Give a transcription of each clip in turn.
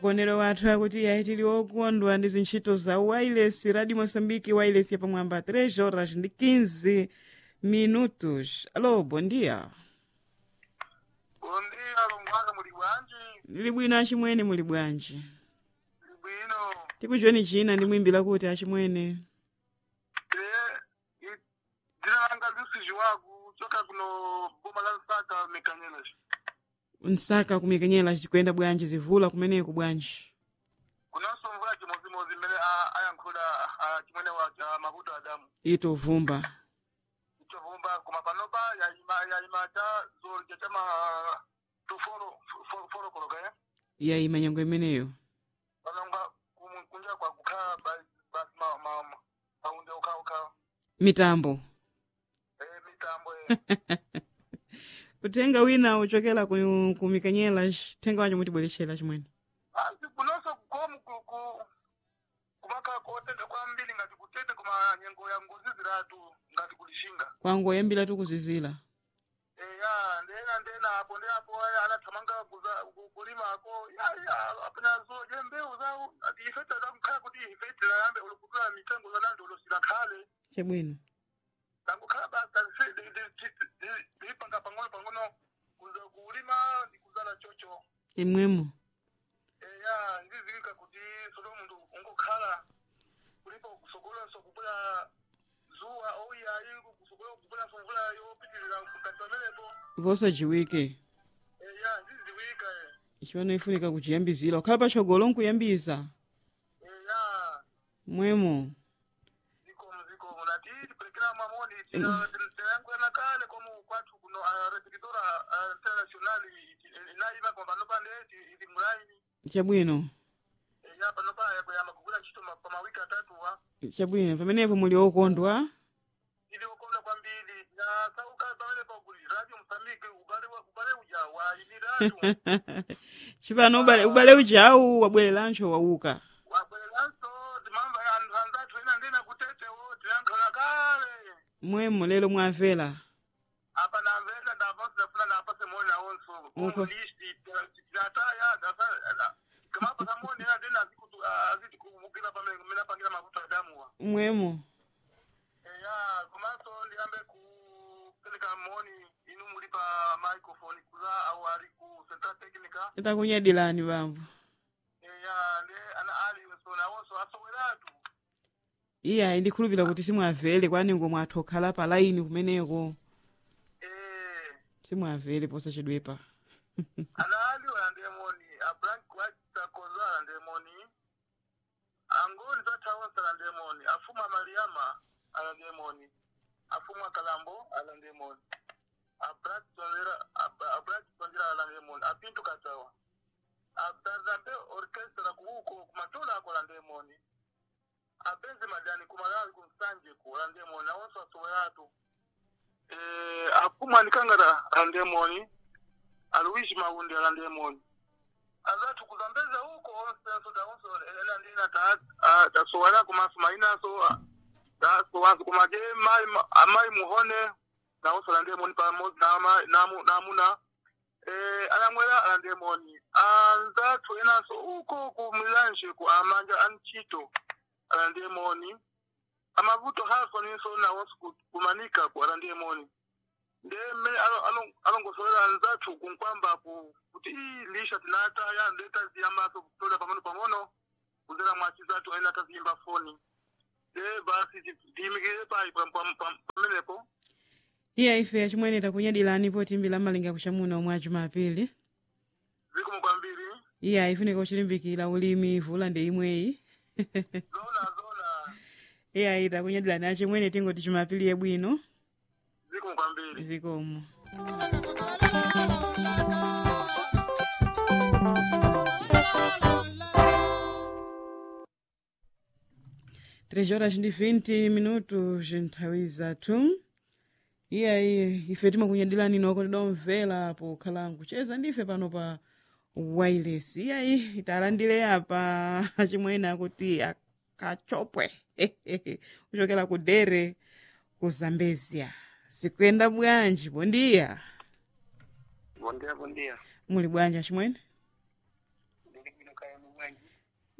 konero wathu akuti yayi tili okondwa ndi zintchito za wireless radio moçambique wireless yapamwamba 3 horas ndi 15 minutos alo bom dia Bom dia, Lumbanga, muli bwanji? ndili bwino achimwene muli bwanji Muli bwino. tikuchoni china ndi mwimbila kuti achimwene Eh, i- dzina langa Lucy Jiwagu, choka kuno boma la Nsaka Mekanyela. msaka kumikenyera zikuyenda bwanji zivula kumeneko bwanji Kunonso mvula chimozimozi mmene a- ayankhula a- chimwene wa cha mavuto adamu. itovumba Ichovumba koma panopa yayima yayima cha zoli cha chama tuforo foro foro koloka eh. yayima nyango imeneyo Panonga kum- kunja kwa kukhala basi basi ma ma ma- maunde uka uka. mitambo Eh, mitambo eh. utenga wina uchokera ku, ku mikanyela tenga wacho mutibwerechera chimwene asi kunonso kukomu kuku kumaka kotete kwambiri ngati kutete kuma nyengo ya ngozi ziratu ngati kulishinga kwangu yambira tukuzizira eya ndena ndena apo ndi apo aya anathamanga kuza- ku- kulimako yaya apena zoje mbewu zawo ati ife tadamkhala kuti ife tilayambe ulukutula mitengo zanandi ulosira khale chabwino tangukhala basa lipanga pang'ono pang'ono kuza kulima ndi kuzala chocho imwemo eya ndizilika kuti solo munthu ungokhala kulipo kusogolanso kupula zuwa ouyayi kusogola kupulanso mvula yopitirira mkati pamenepo vosajiwike eya ndiziwika chimene ifunika kuchiyambizira ukhala pachogolo nkuyambiza eya mwemo zikomo zikomo nati tiperekera mamoni tinayankwena kale komu kwathu kuno repertora international inayiva koma panopa ndeti ili mulaini chabwino eya panopa yakuyamba kugwira ntchito ma- pa mawiki atatuwa chabwino pamenepo muli okondwa ili ukonda kwambiri na sauka pamene pakuli radio msambike ubale wa- ubale uja waili radio chipano ubale, ubale ujawu wabwererancho wauka wabwereranso timamva ya anthu anzathu ena ndena kutetewo tiyankhula kale mwemo lero mwavera apa namvera ndapasi dafuna napase moni nawonso Uko. listi tinataya kamapa kamoni ena ndena aziti kumukira pamene kumene apangira mavuto adamuwa mwemo eya komanso ndiyambe kupereka moni inu muli pa microphone kuza au ali ku central technica itakunyadilani bambo eya ndi ana ali so nawonso asoweratu iya ndikhulupira kuti simwavere kwani ngomwe athu okhala pa laini kumeneko eh simwavere posachedwepa ana ali olandire moni a blank white sakozo alandire moni angoni zatawonso alandire moni afuma mariama alandire moni afuma kalambo alandire moni abrat tonzera abrat tonzera alandire moni apintu katawa abdazambe orchestra kuhuko kumatola ako alandire moni abenzi madani kumalawi kumsanje ku alandire moni awonso asoweratu eh afuma anikangara alandire moni aluishi maundi alandemoni azathu kuzambeza huko onsenso taonso ela ndina tasowala kumaso mainaso tasowanso kumaje mai amai muhone naonso alandemoni pamodzi nama- namu- namuna eh anamwera alandemoni anzathu enanso uko kumilanje ku amanja antchito alandemoni amavuto hasoninso nawonso ku- kumanika ku alandemoni ndeme alongosolera nzathu kunkwamba ku kuti ii lisha tinata ya ndeta ziyamaso kutola pang'ono pang'ono kuzera mwachi zathu ena taziyimba foni de basi ti- tiyimikire pai pam- pam- pam- pamenepo iya ife achimwene takunyadilani potimbira malinga kuchamuna omwe achumapili zikomo kwambiri iya ifunika kuchilimbikira ulimi vula ndi imweyi zona zona iya ita kunyadilani achimwene tingoti chumapili yebwino zikomo kwambiri zikomo três horas ndi 20 minutos nthawi zathu iyayi ife timakunyadilani noko tidomvera pokhala nkucheza ndife pano pa wireless iyayi talandire apa chimwene akuti akachopwe kuchokera ku dere ku zambezia zikuyenda bwanji bondiya bondia bondia muli bwanji chimwene ndili bwino kaya mumwe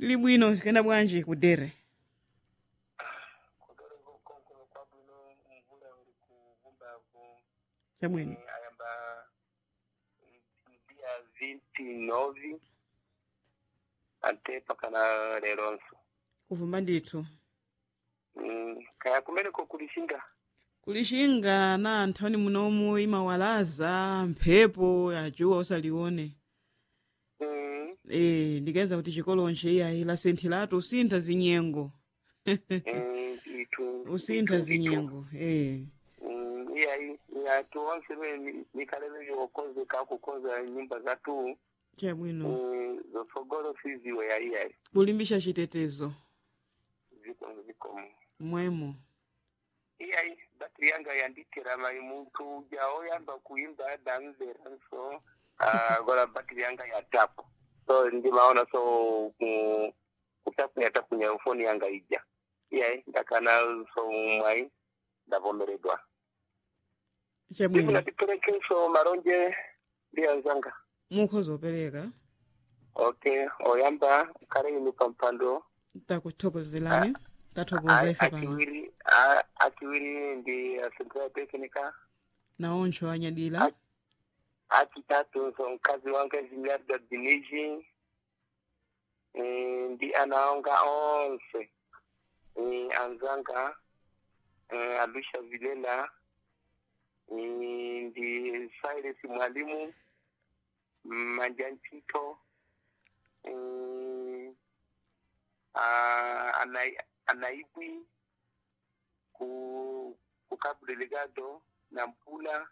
lili bwino zikuyenda bwanji kudere kudere konkuno kwabwino mvula uli kuvumbavu chabwino ayamba dia vinti novi ante pakana leronso kuvumba ndithu Mm, kaya kumeneko kulishinga kulishinga na anthani munomu imawalaza mphepo yajuwa usalione Mm, e, ndikeza kuti chikolonche iyayi lasenthilatu usintha zinyengo mm, itu usintha itu- itu. zinyengo e. Mm, iyayi yatu onse be nikalele yokozeka kukoza nyumba zatu chabwino mm, zosogolo siziwe yayiyayi kulimbisha chitetezo zikomo zikomo mwemo iyayi batiri yanga yanditira mai muntu uja oyamba kuimba danzeranso uh, gola batiri yanga yatapu so ndimaona so ku- kutapunya tapunya foni yanga ija iyayi ndakana so mwai ndavomeredwa ivi chabwino natiperekenso maronje ndiyanzanga mukhoza opereka okay oyamba kale ini pampando takuthokozelani tathokoza A- ife pano akiwiri a- akiwiri ndi asentra teknika naoncho anyadila A- achitatu so mkazi wanga zimiarda diniji Eh, ndi anaonga onse Eh, anzanga eh, alusha vilela Eh, ndi silas mwalimu manja ntito Eh, ah, Anai- anaibwi ku ku cabo delegado na mpula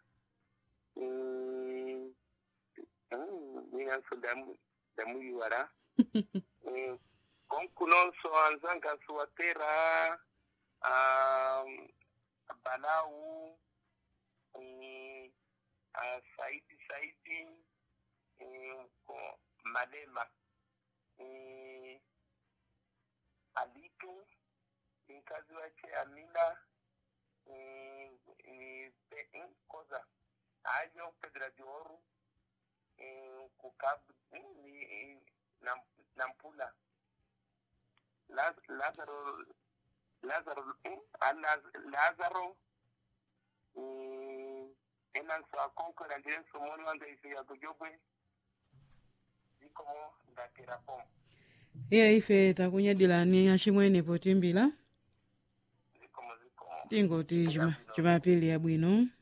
Mm, mm, minanso damu damuyiwala Mm, konku nonso anzanga suwatera um, balau mm, ah, saidi saidi mm, ko malema Mm, alitu mkazi wache amina mm, ni pe- mm, koza ayo pedra de ouro mm, kukabu mm, ni ni- na- nampula Laz- lazaro lazaro mm, a Laz- lazaro mm, enanso akonkora ndirenso moni wanga ife yakujobwe zikomo ndaterapomo iya ife takunyadilani achimwene potimbila zikomo zikomo tingoti chima- chimapili yabwino